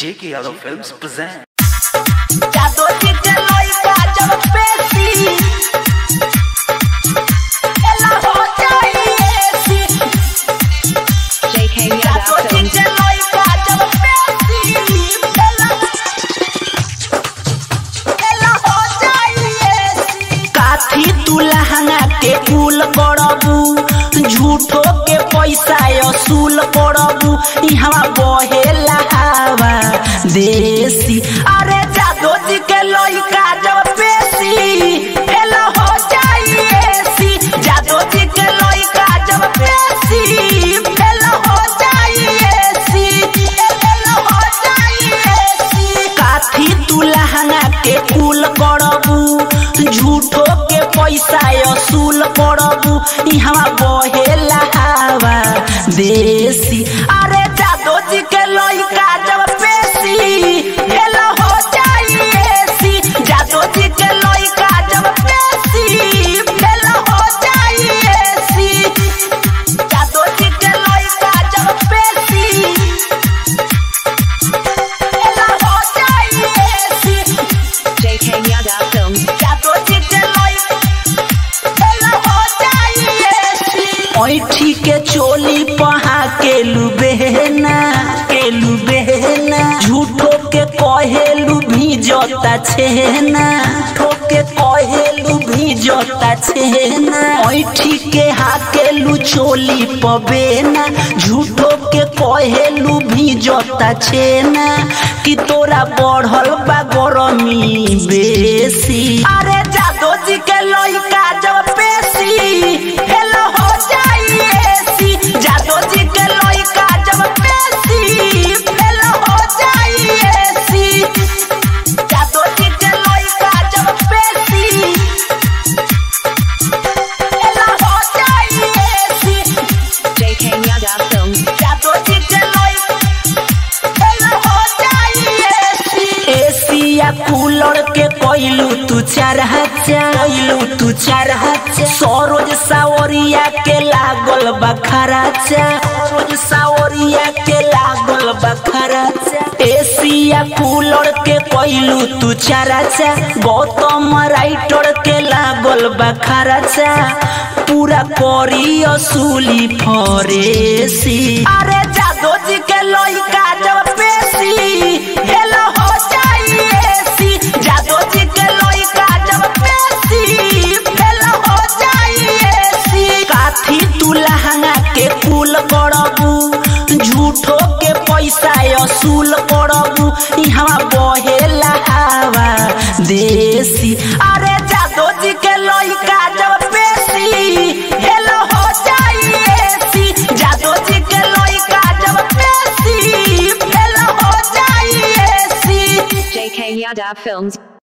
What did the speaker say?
J.K. Yadav Films present. जादू जी के लइका जब पेशी एला हो जाइए सी JK जादू Yadav जी Films. के लइका जब पेशी एला एला हो जाइए सी काथी तू लहंगा के कुल करबू झूठो के पैसा असूल करबू इहवा बहेला हवा देसी अरे जादू जी के लइका जब पेशी एला हो जाइए सी जादू जी के लइका जब पेशी एला हो जाइए सी एला हो जाइए सी काथी तू लहंगा के कुल करबू झूठो के पैसा असूल करबू इहवा बहेला हवा देसी अरे जादू जी के लइका जब पेशी एला हो जाइए सी जादू जी के लइका जब पेशी एला हो जाइए सी जादू जी के लइका जब पेशी एला हो जाइए सी JK Yadav Films. जादू जी के लइका एला हो जाइए सी ऐठी के चोली पहा के लुबेना के लुबेना झूठो के कहेलू भी जोता छेना ठोके कहेलू भी जोता छेना ऐठी के हाकेलू चोली पबेना झूठो के कहेलू भी जोता छेना कि तोरा बढ़ल बा गरमी बेसी अरे जादू जी के लइका जब पेशी हेलो हो जाइए सी जादू जी के लइका जब पेशी हेलो हो जाइए सी जादू जी के लइका जब पेशी हेलो हो जाइए सी JK Yadav Films. जादू जी के लइका हेलो हो जाइए सी एसिया कूलर के कोइलू तू चार हजार कोइलू तू चार हजार सरोज सावरिया के लागल बखराचा सरोज सावरिया के लागल बखराचा एसिया कूलर के कोइलू तू चार हजार गौतम राइटर के लागल बखराचा पूरा करी असूली फरेसी अरे जादू जी के लइका जब पेशी हेलो हो जाइए सी जादू जी के लइका जब पेशी हेलो हो जाइए सी काथी तू लहंगा के कुल करबू झूठो के पैसा असूल करबू इहवा बहेला हवा देसी अरे जादू जी के लइका जब पेशी हेलो हो जाइए सी जादू जी के लइका जब पेशी हेलो हो जाइए सी JK Yadav Films.